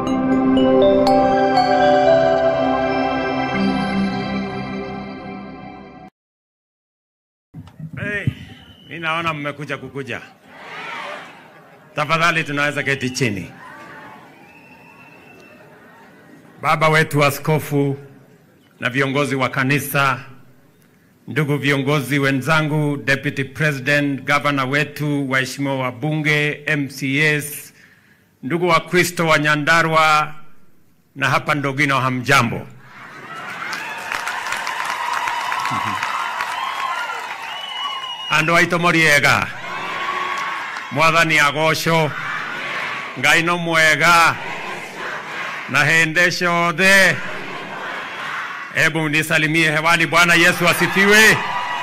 Hey, mi naona mmekuja kukuja. Tafadhali tunaweza keti chini. Baba wetu askofu na viongozi wa kanisa, ndugu viongozi wenzangu, deputy president, gavana wetu, waheshimiwa wabunge, MCAs, ndugu wa Kristo wa Nyandarua na hapa Ndogino, hamjambo? andå aitå moriega mwathani agocå ngai no mwega na hende ciothe hebu nisalimie hewani bwana yesu asifiwe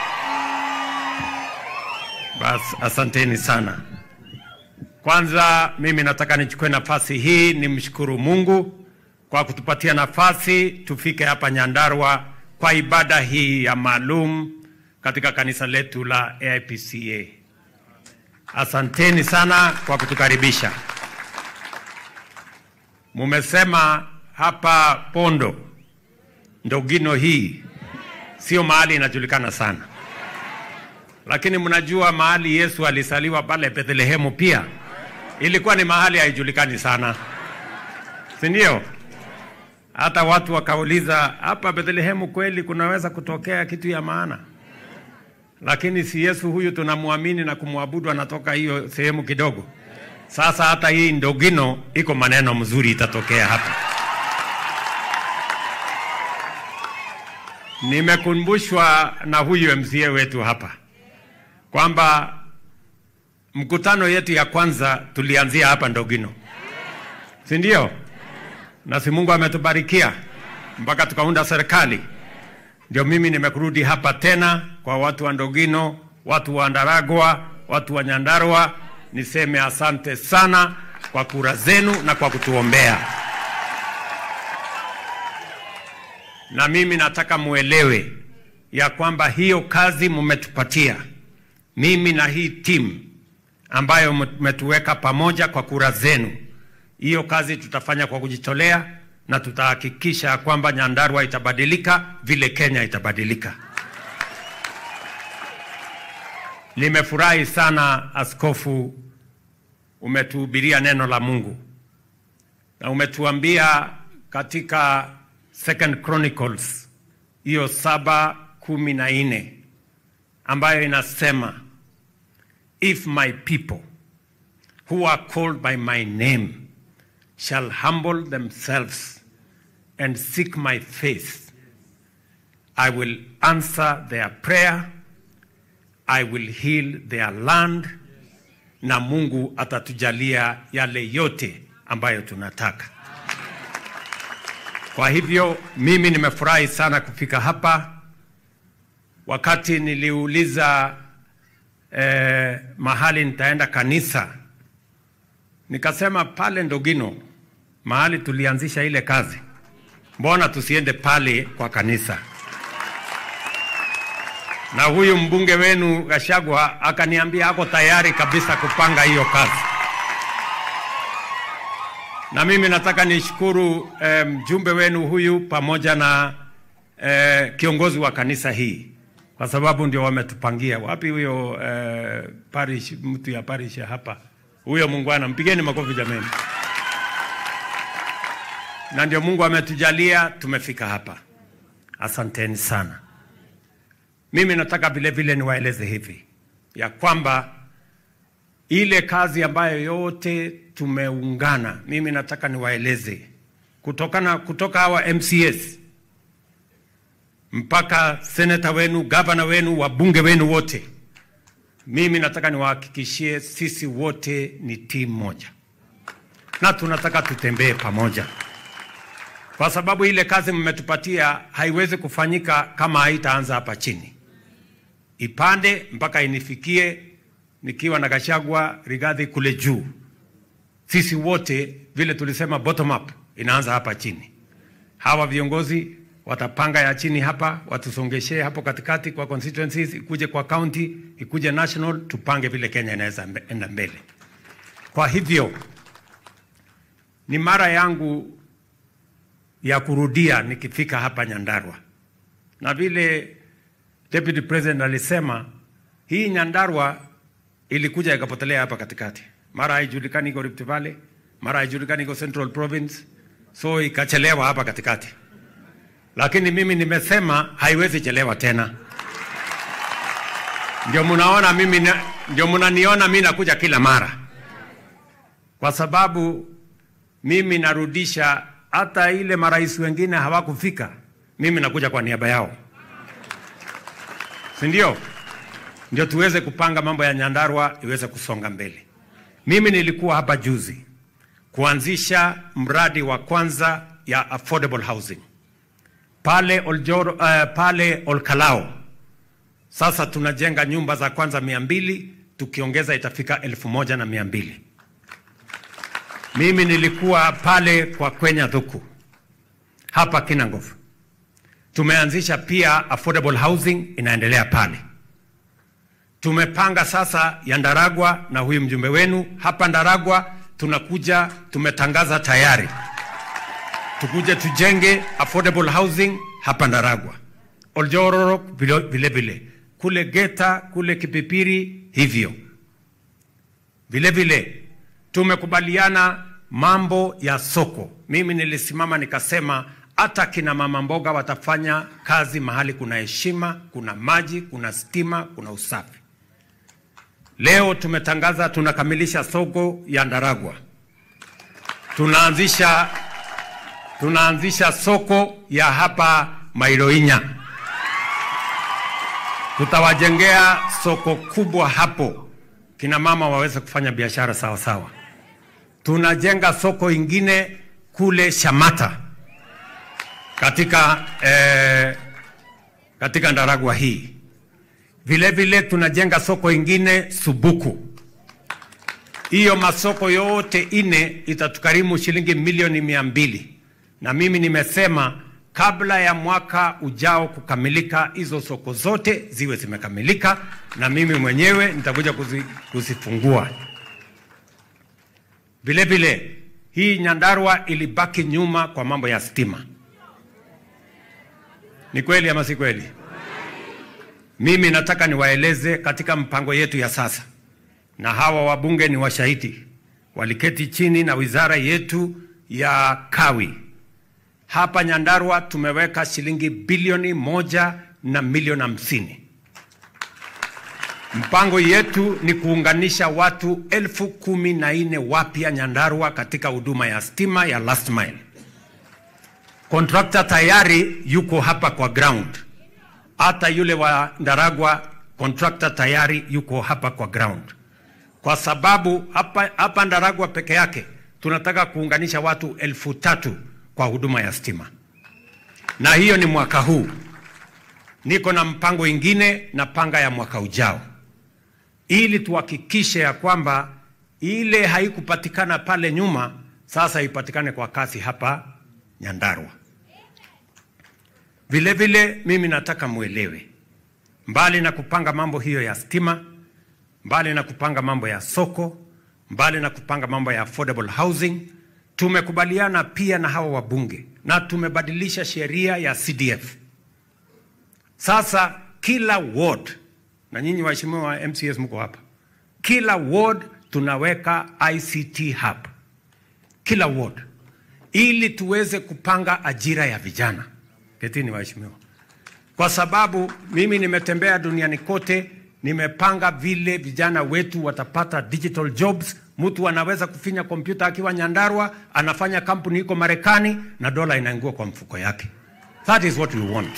bas asanteni sana kwanza mimi nataka nichukue nafasi hii nimshukuru mungu kwa kutupatia nafasi tufike hapa nyandarua kwa ibada hii ya maalum katika kanisa letu la AIPCA. Asanteni sana kwa kutukaribisha. Mumesema hapa Pondo Ndogino hii sio mahali inajulikana sana, lakini mnajua mahali Yesu alisaliwa pale Bethlehemu pia ilikuwa ni mahali haijulikani sana, si ndio? Hata watu wakauliza, hapa Bethlehemu kweli kunaweza kutokea kitu ya maana? lakini si Yesu huyu tunamwamini na kumwabudu anatoka hiyo sehemu kidogo. Sasa hata hii Ndogino iko maneno mzuri itatokea hapa. Nimekumbushwa na huyu MCA wetu hapa kwamba mkutano yetu ya kwanza tulianzia hapa Ndogino, si ndio? Na si Mungu ametubarikia mpaka tukaunda serikali ndio mimi nimekurudi hapa tena kwa watu wa Ndogino, watu wa Ndaragwa, watu wa Nyandarua, niseme asante sana kwa kura zenu na kwa kutuombea. Na mimi nataka muelewe ya kwamba hiyo kazi mmetupatia mimi na hii timu ambayo mmetuweka pamoja kwa kura zenu, hiyo kazi tutafanya kwa kujitolea na tutahakikisha kwamba Nyandarua itabadilika vile Kenya itabadilika. Nimefurahi sana askofu, umetuhubiria neno la Mungu na umetuambia katika Second Chronicles hiyo saba kumi na nne ambayo inasema if my people who are called by my name shall humble themselves and seek my face, I will answer their prayer, I will heal their land, na Mungu atatujalia yale yote ambayo tunataka. Kwa hivyo mimi nimefurahi sana kufika hapa. Wakati niliuliza eh, mahali nitaenda kanisa nikasema pale Ndogino mahali tulianzisha ile kazi, mbona tusiende pale kwa kanisa? Na huyu mbunge wenu Gashagwa akaniambia ako tayari kabisa kupanga hiyo kazi, na mimi nataka nishukuru eh, mjumbe wenu huyu pamoja na eh, kiongozi wa kanisa hii kwa sababu ndio wametupangia. Wapi huyo eh, parish, mtu ya parish ya hapa huyo muungwana, mpigeni makofi jameni. Na ndio Mungu ametujalia tumefika hapa, asanteni sana. Mimi nataka vile vile niwaeleze hivi ya kwamba ile kazi ambayo yote tumeungana, mimi nataka niwaeleze kutokana kutoka hawa MCS mpaka seneta wenu, gavana wenu, wabunge wenu wote mimi nataka niwahakikishie sisi wote ni timu moja na tunataka tutembee pamoja, kwa sababu ile kazi mmetupatia haiwezi kufanyika kama haitaanza hapa chini, ipande mpaka inifikie nikiwa na Gachagua, Rigathi kule juu. Sisi wote vile tulisema bottom up inaanza hapa chini. Hawa viongozi watapanga ya chini hapa, watusongeshee hapo katikati kwa constituencies, ikuje kwa county, ikuje national, tupange vile Kenya inaweza enda mbele. Kwa hivyo ni mara yangu ya kurudia nikifika hapa Nyandarua, na vile Deputy President alisema hii Nyandarua ilikuja ikapotelea hapa katikati, mara haijulikani iko Rift Valley, mara haijulikani iko Central Province, so ikachelewa hapa katikati, lakini mimi nimesema haiwezi chelewa tena. Ndio mnaona mimi, na- ndio mnaniona mimi nakuja kila mara, kwa sababu mimi narudisha hata ile marais wengine hawakufika, mimi nakuja kwa niaba yao, si ndio? Ndio tuweze kupanga mambo ya Nyandarua iweze kusonga mbele. Mimi nilikuwa hapa juzi kuanzisha mradi wa kwanza ya affordable housing pale Oljoro, uh, pale Olkalao. Sasa tunajenga nyumba za kwanza mia mbili tukiongeza itafika elfu moja na mia mbili. Mimi nilikuwa pale kwa Kwenya Thuku hapa Kinangov, tumeanzisha pia affordable housing inaendelea pale. Tumepanga sasa ya Ndaragwa na huyu mjumbe wenu hapa Ndaragwa, tunakuja tumetangaza tayari tukuje tujenge affordable housing hapa Ndaragwa, Oljororok vile vile vile, kule Geta kule Kipipiri hivyo vile vile. Tumekubaliana mambo ya soko. Mimi nilisimama nikasema hata kina mama mboga watafanya kazi mahali kuna heshima, kuna maji, kuna stima, kuna usafi. Leo tumetangaza tunakamilisha soko ya Ndaragwa, tunaanzisha tunaanzisha soko ya hapa Mairoinya. Tutawajengea soko kubwa hapo, kina mama waweze kufanya biashara sawa sawa. Tunajenga soko ingine kule Shamata katika, eh, katika Ndaragwa hii. Vile vile tunajenga soko ingine Subuku. Hiyo masoko yote ine itatukarimu shilingi milioni mia mbili na mimi nimesema kabla ya mwaka ujao kukamilika, hizo soko zote ziwe zimekamilika, na mimi mwenyewe nitakuja kuzi, kuzifungua. Vile vile hii Nyandarua ilibaki nyuma kwa mambo ya stima. Ni kweli ama si kweli? Mimi nataka niwaeleze katika mpango yetu ya sasa, na hawa wabunge ni washahidi, waliketi chini na wizara yetu ya kawi hapa Nyandarua tumeweka shilingi bilioni moja na milioni hamsini. Mpango yetu ni kuunganisha watu elfu kumi na nne wapya Nyandarua katika huduma ya stima ya last mile. Kontrakta tayari yuko hapa kwa ground, hata yule wa Ndaragwa kontrakta tayari yuko hapa kwa ground, kwa sababu hapa, hapa Ndaragwa peke yake tunataka kuunganisha watu elfu tatu kwa huduma ya stima, na hiyo ni mwaka huu. Niko na mpango ingine na panga ya mwaka ujao, ili tuhakikishe ya kwamba ile haikupatikana pale nyuma sasa ipatikane kwa kasi hapa Nyandarua. Vile vile mimi nataka mwelewe, mbali na kupanga mambo hiyo ya stima, mbali na kupanga mambo ya soko, mbali na kupanga mambo ya affordable housing tumekubaliana pia na hawa wabunge na tumebadilisha sheria ya CDF. Sasa kila ward, na nyinyi waheshimiwa wa MCS mko hapa, kila ward tunaweka ICT hub, kila ward, ili tuweze kupanga ajira ya vijana. Ketini waheshimiwa, kwa sababu mimi nimetembea duniani kote, nimepanga vile vijana wetu watapata digital jobs mtu anaweza kufinya kompyuta akiwa Nyandarua, anafanya kampuni iko Marekani na dola inaingua kwa mfuko yake. That is what we want.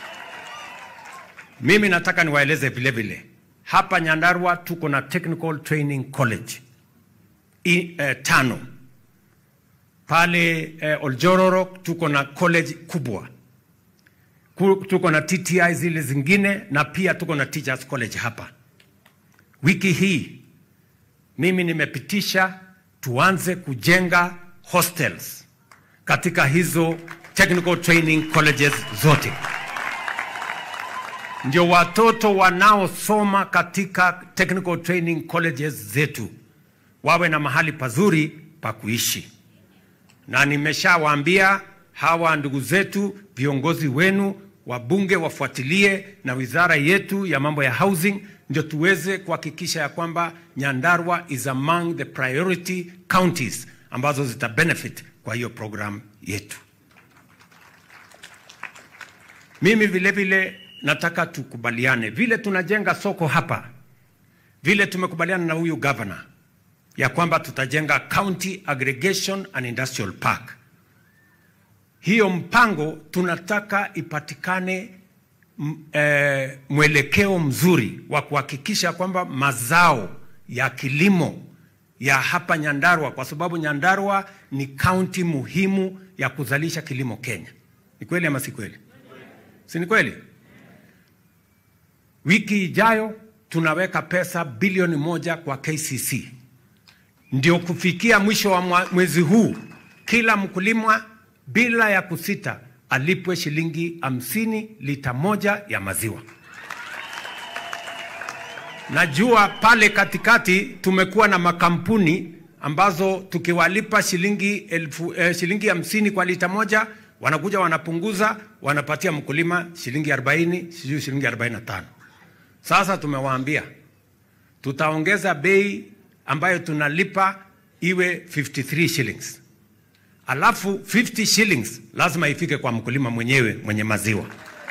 Mimi nataka niwaeleze vile vile, hapa Nyandarua tuko na Technical Training College I, eh, tano pale eh, Oljororo tuko na college kubwa Ku- tuko na TTI zile zingine na pia tuko na Teachers College hapa. Wiki hii mimi nimepitisha tuanze kujenga hostels katika hizo technical training colleges zote, ndio watoto wanaosoma katika technical training colleges zetu wawe na mahali pazuri pa kuishi. na nimeshawaambia hawa ndugu zetu viongozi wenu wabunge wafuatilie na wizara yetu ya mambo ya housing, ndio tuweze kuhakikisha ya kwamba Nyandarua is among the priority counties ambazo zita benefit kwa hiyo program yetu. Mimi vile vile nataka tukubaliane vile tunajenga soko hapa, vile tumekubaliana na huyu governor ya kwamba tutajenga county aggregation and industrial park. Hiyo mpango tunataka ipatikane m, eh, mwelekeo mzuri wa kuhakikisha kwamba mazao ya kilimo ya hapa Nyandarua, kwa sababu Nyandarua ni kaunti muhimu ya kuzalisha kilimo Kenya. Ni kweli ama si kweli? Si ni kweli? Wiki ijayo tunaweka pesa bilioni moja kwa KCC, ndio kufikia mwisho wa mwa- mwezi huu kila mkulima bila ya kusita alipwe shilingi hamsini lita moja ya maziwa. Najua pale katikati tumekuwa na makampuni ambazo tukiwalipa shilingi elfu, eh, shilingi hamsini kwa lita moja wanakuja wanapunguza wanapatia mkulima shilingi 40 sijui shilingi 45. Sasa tumewaambia tutaongeza bei ambayo tunalipa iwe 53 shillings, alafu 50 shillings lazima ifike kwa mkulima mwenyewe mwenye maziwa.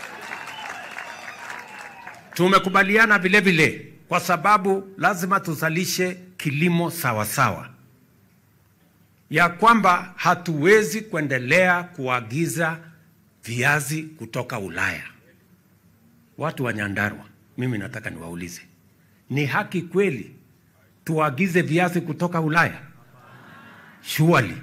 Tumekubaliana vile vile kwa sababu lazima tuzalishe kilimo sawa sawa, ya kwamba hatuwezi kuendelea kuagiza viazi kutoka Ulaya. Watu wa Nyandarua, mimi nataka niwaulize, ni haki kweli tuagize viazi kutoka Ulaya? Surely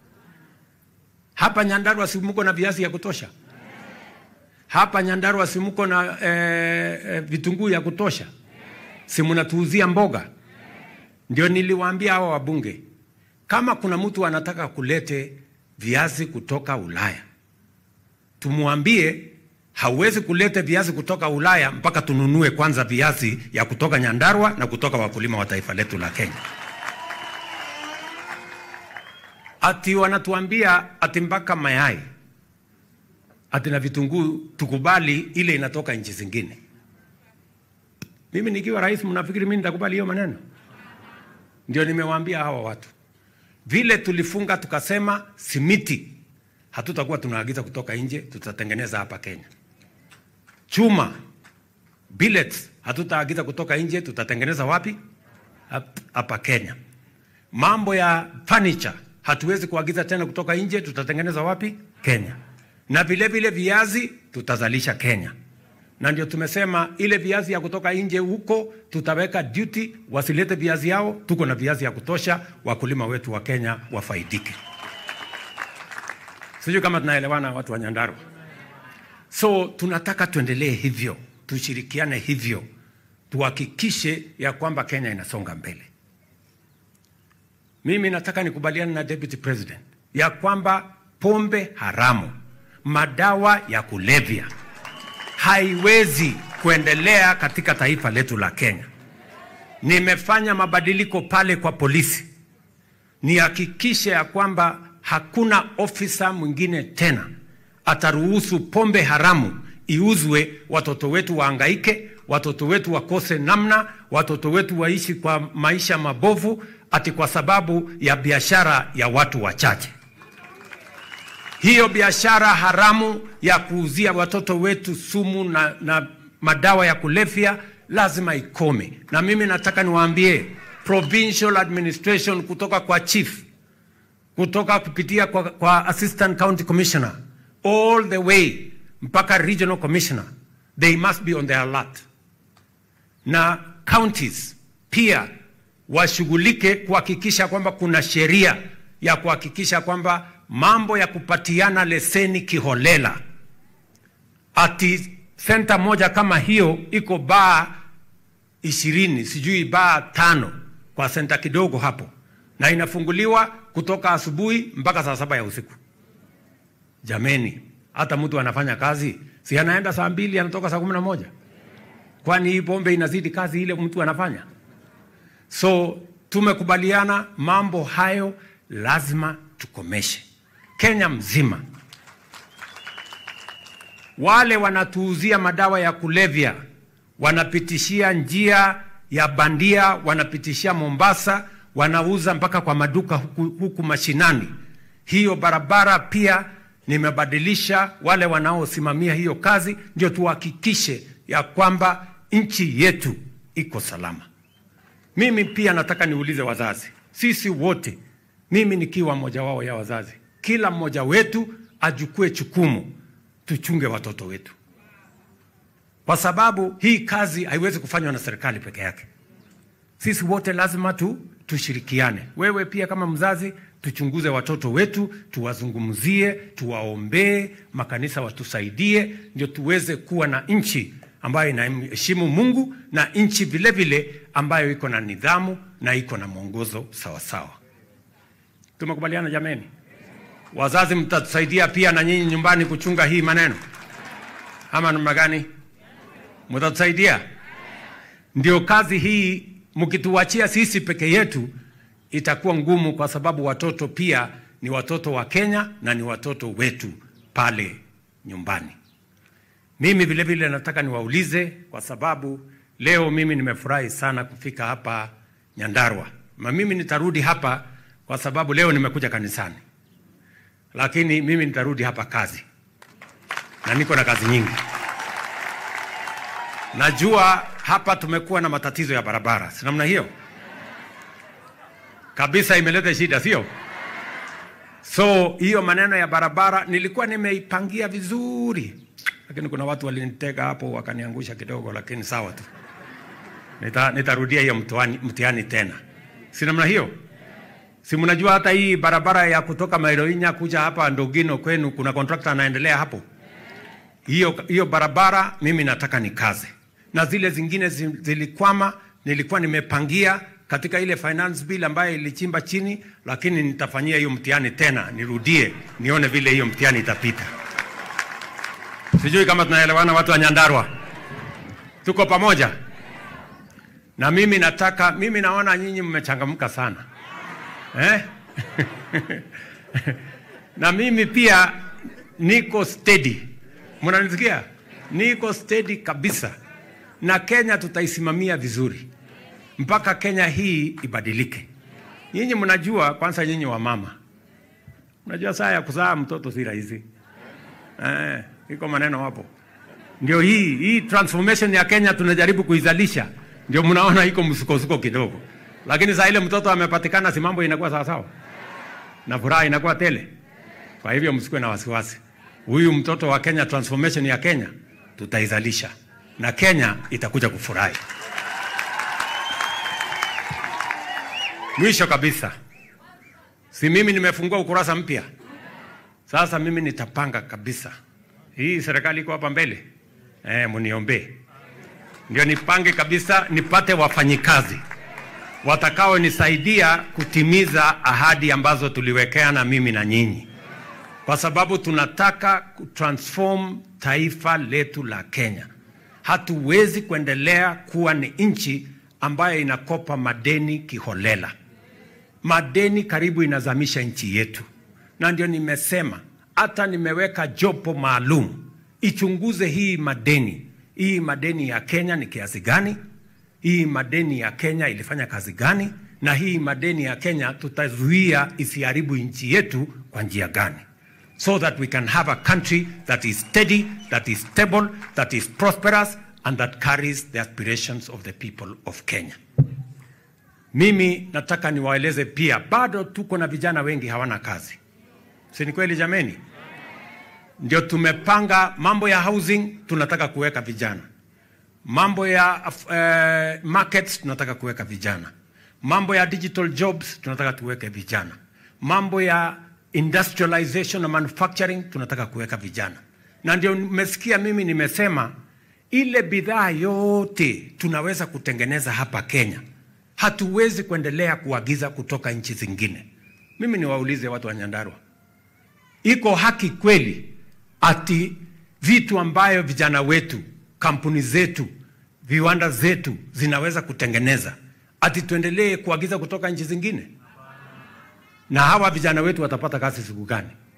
hapa Nyandarua si mko na viazi ya kutosha? Hapa Nyandarua si mko na eh, eh, vitunguu ya kutosha? Si mnatuuzia mboga? Ndio niliwaambia hawa wabunge, kama kuna mtu anataka kulete viazi kutoka Ulaya, tumwambie hauwezi kuleta viazi kutoka Ulaya mpaka tununue kwanza viazi ya kutoka Nyandarua na kutoka wakulima wa taifa letu la Kenya. Ati wanatuambia ati mpaka mayai ati na vitunguu tukubali ile inatoka nchi zingine. Mimi nikiwa rais, mnafikiri mimi nitakubali hiyo maneno? Ndio nimewaambia hawa watu, vile tulifunga tukasema simiti hatutakuwa tunaagiza kutoka nje, tutatengeneza hapa Kenya. Chuma billets hatutaagiza kutoka nje, tutatengeneza wapi? Hap- Hapa Kenya. Mambo ya furniture hatuwezi kuagiza tena kutoka nje, tutatengeneza wapi? Kenya. Na vile vile viazi tutazalisha Kenya, na ndio tumesema ile viazi ya kutoka nje huko tutaweka duty, wasilete viazi yao. Tuko na viazi ya kutosha, wakulima wetu wa Kenya wafaidike. Sijui kama tunaelewana watu wa Nyandarua. So tunataka tuendelee hivyo, tushirikiane hivyo, tuhakikishe ya kwamba Kenya inasonga mbele. Mimi nataka nikubaliane na Deputy President ya kwamba pombe haramu, madawa ya kulevya haiwezi kuendelea katika taifa letu la Kenya. Nimefanya mabadiliko pale kwa polisi, nihakikishe ya kwamba hakuna ofisa mwingine tena ataruhusu pombe haramu iuzwe, watoto wetu waangaike, watoto wetu wakose namna, watoto wetu waishi kwa maisha mabovu, ati kwa sababu ya biashara ya watu wachache. Hiyo biashara haramu ya kuuzia watoto wetu sumu na, na madawa ya kulevya lazima ikome, na mimi nataka niwaambie provincial administration kutoka kwa chief kutoka kupitia kwa, kwa assistant county commissioner all the way mpaka regional commissioner they must be on their alert na counties pia washughulike kuhakikisha kwamba kuna sheria ya kuhakikisha kwamba mambo ya kupatiana leseni kiholela ati senta moja kama hiyo iko baa ishirini sijui baa tano kwa senta kidogo hapo na inafunguliwa kutoka asubuhi mpaka saa saba ya usiku. Jameni, hata mtu anafanya kazi si anaenda saa mbili anatoka saa kumi na moja? Kwani hii pombe inazidi kazi ile mtu anafanya? So tumekubaliana mambo hayo lazima tukomeshe. Kenya mzima. Wale wanatuuzia madawa ya kulevya wanapitishia njia ya bandia, wanapitishia Mombasa, wanauza mpaka kwa maduka huku, huku mashinani. Hiyo barabara pia nimebadilisha wale wanaosimamia hiyo kazi, ndio tuhakikishe ya kwamba nchi yetu iko salama. Mimi pia nataka niulize wazazi, sisi wote, mimi nikiwa mmoja wao ya wazazi, kila mmoja wetu ajukue chukumu, tuchunge watoto wetu, kwa sababu hii kazi haiwezi kufanywa na serikali peke yake. Sisi wote lazima tu tushirikiane. Wewe pia kama mzazi, tuchunguze watoto wetu, tuwazungumzie, tuwaombee, makanisa watusaidie, ndio tuweze kuwa na nchi ambayo inaheshimu Mungu na nchi vile vile ambayo iko na nidhamu na iko na mwongozo sawasawa. Tumekubaliana jameni? Wazazi, mtatusaidia pia na nyinyi nyumbani kuchunga hii maneno, ama namna gani? Mtatusaidia? Ndio kazi hii mkituachia sisi peke yetu itakuwa ngumu, kwa sababu watoto pia ni watoto wa Kenya na ni watoto wetu pale nyumbani. Mimi vile vile nataka niwaulize, kwa sababu leo mimi nimefurahi sana kufika hapa Nyandarua, na mimi nitarudi hapa kwa sababu leo nimekuja kanisani, lakini mimi nitarudi hapa kazi, na niko na kazi nyingi. Najua hapa tumekuwa na matatizo ya barabara, si namna hiyo kabisa, imeleta shida, sio? So hiyo maneno ya barabara nilikuwa nimeipangia vizuri, lakini kuna watu walinitega hapo wakaniangusha kidogo, lakini sawa tu, nita, nitarudia hiyo mtihani, mtihani tena, si namna hiyo? Si mnajua hata hii barabara ya kutoka Mairoinya kuja hapa Ndogino kwenu, kuna contractor anaendelea hapo. Hiyo hiyo barabara mimi nataka nikaze, na zile zingine zi- zilikwama, nilikuwa nimepangia katika ile finance bill ambayo ilichimba chini, lakini nitafanyia hiyo mtihani tena, nirudie nione vile hiyo mtihani itapita. Sijui kama tunaelewana, watu wa Nyandarua, tuko pamoja. Na mimi nataka, mimi naona nyinyi mmechangamka sana eh? na mimi pia niko steady, mnanisikia? Niko steady kabisa, na Kenya tutaisimamia vizuri mpaka Kenya hii ibadilike. Nyinyi mnajua, kwanza nyinyi wa mama mnajua saa ya kuzaa mtoto si rahisi eh, iko maneno hapo. Ndio hii hii transformation ya Kenya tunajaribu kuizalisha, ndio mnaona iko msukosuko kidogo, lakini saa ile mtoto amepatikana, si mambo inakuwa sawa sawa na furaha inakuwa tele. Kwa hivyo msikuwe na wasiwasi, huyu mtoto wa Kenya, transformation ya Kenya tutaizalisha na Kenya itakuja kufurahi. Mwisho kabisa, si mimi nimefungua ukurasa mpya sasa. Mimi nitapanga kabisa, hii serikali iko hapa mbele eh, mniombee ndio nipange kabisa, nipate wafanyikazi watakaonisaidia kutimiza ahadi ambazo tuliwekeana mimi na nyinyi, kwa sababu tunataka kutransform taifa letu la Kenya. Hatuwezi kuendelea kuwa ni nchi ambayo inakopa madeni kiholela. Madeni karibu inazamisha nchi yetu, na ndio nimesema hata nimeweka jopo maalum ichunguze hii madeni. Hii madeni ya Kenya ni kiasi gani? Hii madeni ya Kenya ilifanya kazi gani? Na hii madeni ya Kenya tutazuia isiharibu nchi yetu kwa njia gani? So that we can have a country that is steady, that is stable, that is prosperous and that carries the aspirations of the people of Kenya. Mimi nataka niwaeleze pia, bado tuko na vijana wengi hawana kazi, si ni kweli jameni? Ndio tumepanga mambo ya housing, tunataka kuweka vijana mambo ya uh, markets tunataka kuweka vijana, mambo ya digital jobs tunataka tuweke vijana, mambo ya industrialization na manufacturing tunataka kuweka vijana. Na ndio mmesikia mimi nimesema ile bidhaa yote tunaweza kutengeneza hapa Kenya, hatuwezi kuendelea kuagiza kutoka nchi zingine. Mimi niwaulize watu wa Nyandarua, iko haki kweli ati vitu ambayo vijana wetu kampuni zetu viwanda zetu zinaweza kutengeneza ati tuendelee kuagiza kutoka nchi zingine? Na hawa vijana wetu watapata kazi siku gani?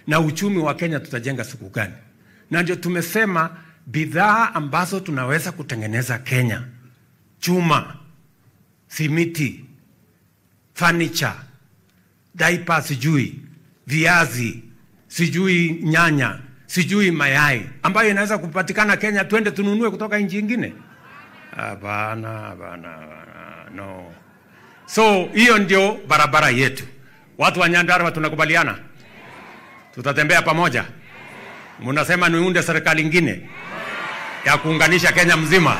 na uchumi wa Kenya tutajenga siku gani? Na ndio tumesema bidhaa ambazo tunaweza kutengeneza Kenya, chuma, simiti, furniture, diaper, sijui viazi, sijui nyanya, sijui mayai ambayo inaweza kupatikana Kenya, twende tununue kutoka nchi ingine? Hapana, hapana, hapana, no. So hiyo ndio barabara yetu. Watu wa Nyandarua tunakubaliana, tutatembea pamoja. Mnasema niunde serikali ingine ya kuunganisha Kenya mzima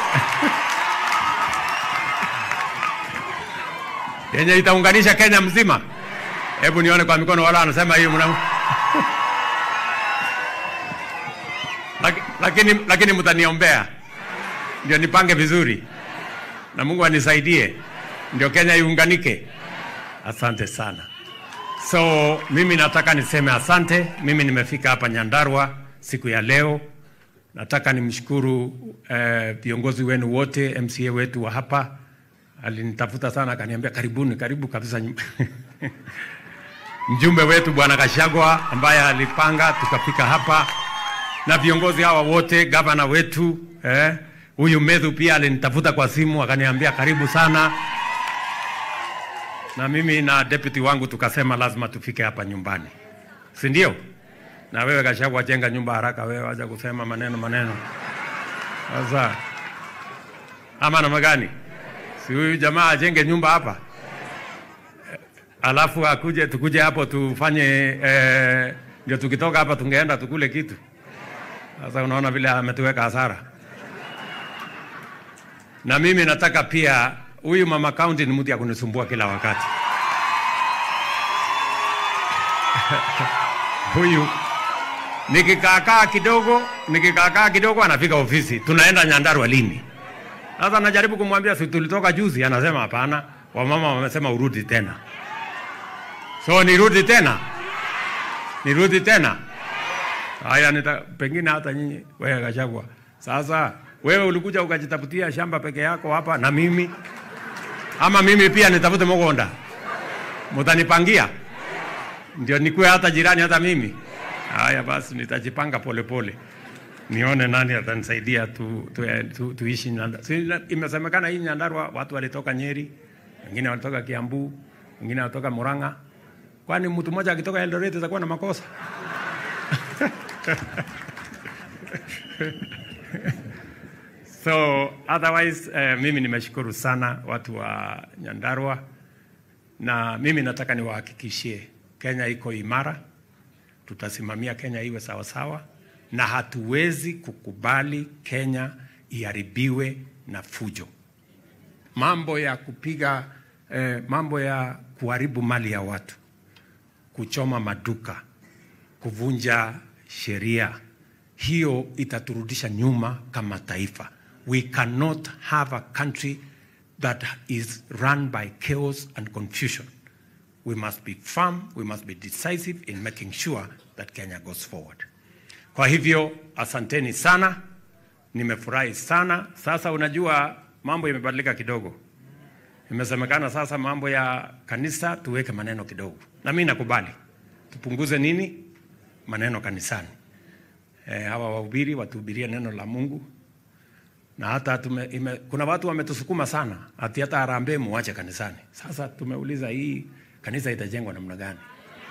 yenye itaunganisha Kenya mzima. Hebu nione kwa mikono wala anasema hiyo mna Laki- lakini, lakini mtaniombea ndio nipange vizuri na Mungu anisaidie ndio Kenya iunganike. Asante sana. So mimi nataka niseme asante. Mimi nimefika hapa Nyandarua siku ya leo. Nataka nimshukuru eh, viongozi wenu wote, MCA wetu wa hapa alinitafuta sana, akaniambia karibuni, karibu kabisa nyum- mjumbe wetu bwana Kashagwa ambaye alipanga tukafika hapa, na viongozi hawa wote, gavana wetu eh, huyu Medhu pia alinitafuta kwa simu akaniambia karibu sana, na mimi na deputy wangu tukasema lazima tufike hapa nyumbani, si ndio? Na wewe Kashagwa, jenga nyumba haraka, wewe wacha kusema maneno maneno. Sasa ama namna gani? Si huyu jamaa ajenge nyumba hapa alafu akuje tukuje hapo tufanye eh, ndio tukitoka hapa tungeenda tukule kitu. Sasa unaona vile ametuweka hasara. Na mimi nataka pia, huyu mama county ni mtu ya kunisumbua kila wakati huyu nikikaakaa kidogo, nikikaakaa kidogo anafika ofisi, tunaenda Nyandarua lini? Sasa najaribu kumwambia si tulitoka juzi, anasema hapana, wamama wamesema urudi tena. So nirudi tena, nirudi tena. Haya, nita pengine hata nyinyi wewe Gachagua, sasa wewe ulikuja ukajitafutia shamba peke yako hapa na mimi, ama mimi pia nitafute Mugonda, mutanipangia ndio nikuwe hata jirani hata mimi. Haya basi, nitajipanga polepole nione nani atanisaidia tu, tu, tu, tuishi Nyandarua. Si, imesemekana hii Nyandarua watu walitoka Nyeri, wengine walitoka Kiambu, wengine walitoka Murang'a. Kwani mtu mmoja akitoka Eldoret atakuwa na makosa? so otherwise eh, mimi nimeshukuru sana watu wa Nyandarua na mimi nataka niwahakikishie Kenya iko imara, tutasimamia Kenya iwe sawasawa, na hatuwezi kukubali Kenya iharibiwe na fujo, mambo ya kupiga eh, mambo ya kuharibu mali ya watu, kuchoma maduka, kuvunja sheria, hiyo itaturudisha nyuma kama taifa. We cannot have a country that is run by chaos and confusion. We must be firm, we must be decisive in making sure that Kenya goes forward. Kwa hivyo asanteni sana, nimefurahi sana. Sasa unajua mambo imebadilika kidogo, imesemekana sasa mambo ya kanisa tuweke maneno kidogo, na mimi nakubali tupunguze nini maneno kanisani. E, hawa wahubiri watuhubirie neno la Mungu na hata tume, ime, kuna watu wametusukuma sana ati hata harambee muache kanisani. Sasa tumeuliza hii kanisa itajengwa namna gani?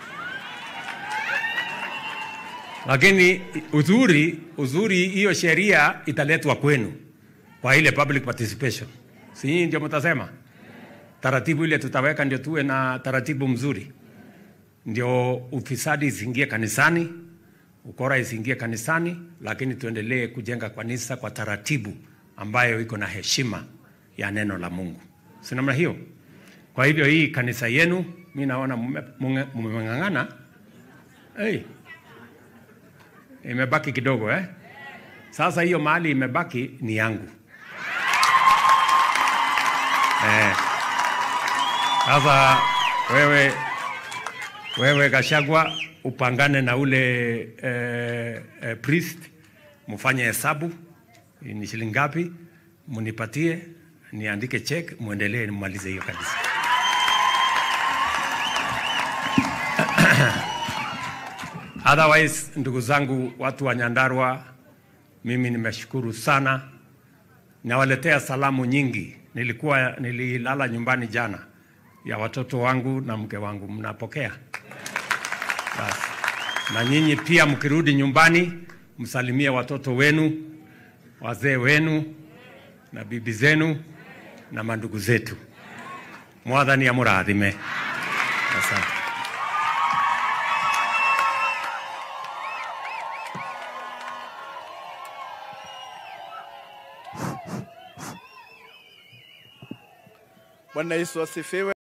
Lakini uzuri uzuri, hiyo sheria italetwa kwenu kwa ile public participation, si nyinyi ndio mtasema taratibu ile tutaweka, ndio tuwe na taratibu mzuri, ndio ufisadi isiingie kanisani, ukora isiingie kanisani, lakini tuendelee kujenga kanisa kwa taratibu ambayo iko na heshima ya neno la Mungu, si namna hiyo? Kwa hivyo hii kanisa yenu, mi naona mmeng'ang'ana. Hey, imebaki kidogo eh? Sasa hiyo mahali imebaki ni yangu eh. Sasa wewe wewe Gachagua upangane na ule eh, eh, priest mfanye hesabu ni shilingi ngapi, munipatie niandike check, muendelee mmalize hiyo kanisa. Otherwise, ndugu zangu, watu wa Nyandarua, mimi nimeshukuru sana, nawaletea salamu nyingi. Nilikuwa nililala nyumbani jana ya watoto wangu na mke wangu, mnapokea? Basi na nyinyi pia mkirudi nyumbani, msalimie watoto wenu, wazee wenu na bibi zenu na mandugu zetu. Mwathani amurathime. Asante. Bwana Yesu asifiwe.